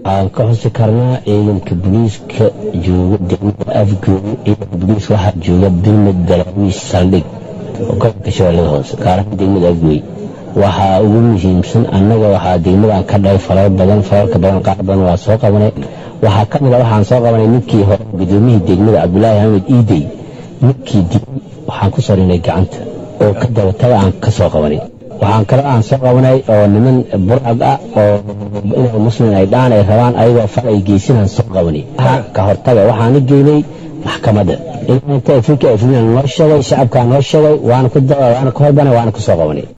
waxaan ka xusi karnaa ciidanka booliiska jooga degmada afgoon ciidanka booliiska waxaa jooga bilmad galaawiis saldhig oo gobolka shabeellada hoose gaar ahaan degmada afgoy waxaa ugu muhiimsan annaga waxaa degmadan ka dhahay falal badan falalka badan qaar badan waa soo qabanay waxaa ka mid a waxaan soo qabanay ninkii hore gudoomiyihii degmada cabdulaahi axmed iidey ninkii dilay waxaan ku sarinay gacanta oo ka dabataga aan ka soo qabanay waxaan kale aan soo qabanay oo niman burcad ah oo inay muslim ay dhaan ay rabaan ayagoo fal ay geysanaan soo qabanay ka hortaga waxaana geynay maxkamadda inta afrika afrika noo sheegay shacabkaa noo sheegay waana ku waana ka horbanay waana ku soo qabanay